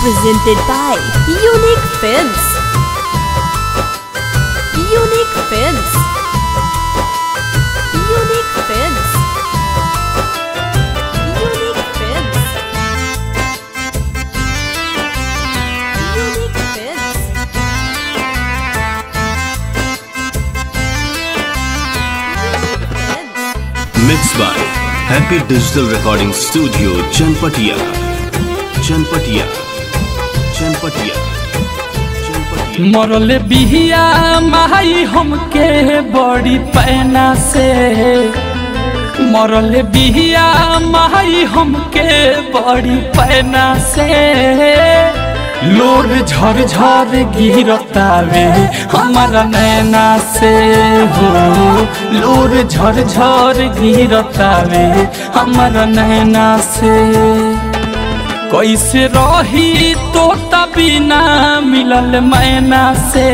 presented by Unique Films. Unique Films. Unique Films. Unique Films. Unique Films. Unique Films. Mixed by Happy Digital Recording Studio, Chanpatia. Chanpatia. Chanpatia. Chanpatia. मरल बिहिया माई हमके बड़ी पैना से मरल बिहिया माई हमके बड़ी पैना से लोर झर झर गिरतावे हमारा नैना से हो लोर झर झर गिरतावे हमारा नैना से कैसे रही तो बिना मिलल मैना से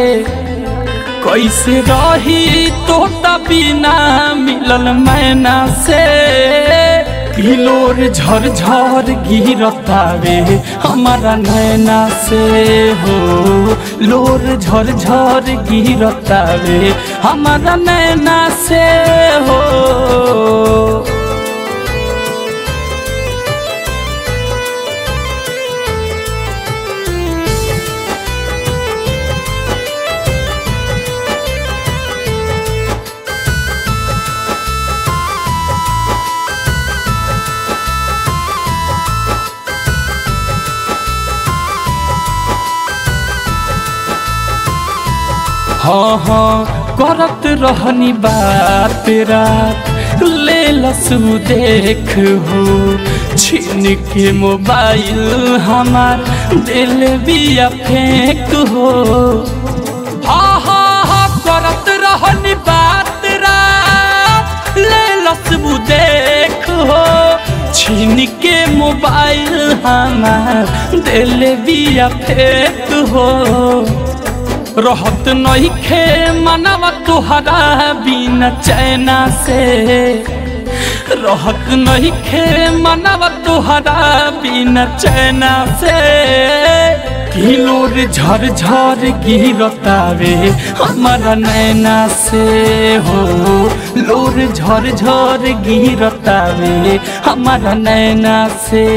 कैसे रही तो बिना मिलल मैना से किलोर झर झर गिरतावे हमारा नैना से हो लोर झर झर गिरतावे हमारा नैना से हो हाँ हाँ करत रहनी बात रात ले लसु देख हो छीन के मोबाइल हमार दिल बिया फेंक हो हाँ हाँ हाँ करत रहनी बात रात ले लसु देख हो छीन के मोबाइल हमार दिल बिया फेंक हो रहत नहीं खे मनवा तुहरा बिना चैना से रहत नहीं खे मनवा तुहरा बिना चैना से किलोर झर झर गिरतावे हमारा नैना से हो लोर झर झर गिरतावे हमारा नैना से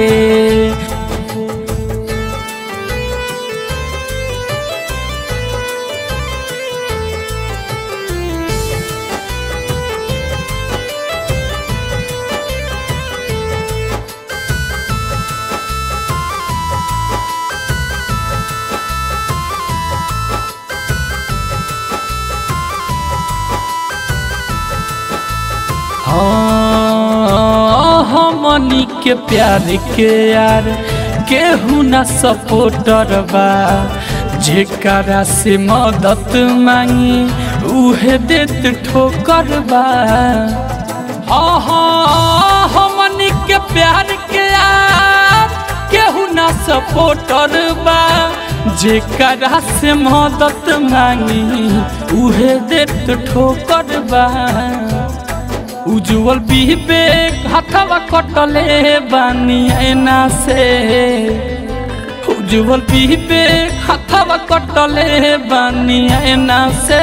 हाँ, हमनी के प्यार के यार केहू ना सपोर्टर बा जेकरा से मदद मांगी उहे देत ठोकर बा हाँ हाँ हमनी के प्यार के यार केहू ना सपोर्टर बा जेकरा से मदद मांगी उहे देत ठोकर बा उज्जवल विवेक हथवा कटले बानी ऐना से उज्जवल विवेक हथवा कटले बानी ऐना से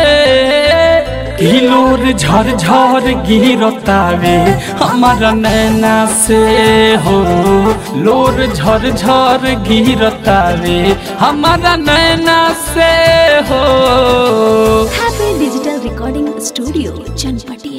किलोर झर झर गिरतावे हमारा नैना से हो लोर झर झर गिरतावे हमारा नैना से हो Happy Digital Recording Studio, Chanpatia.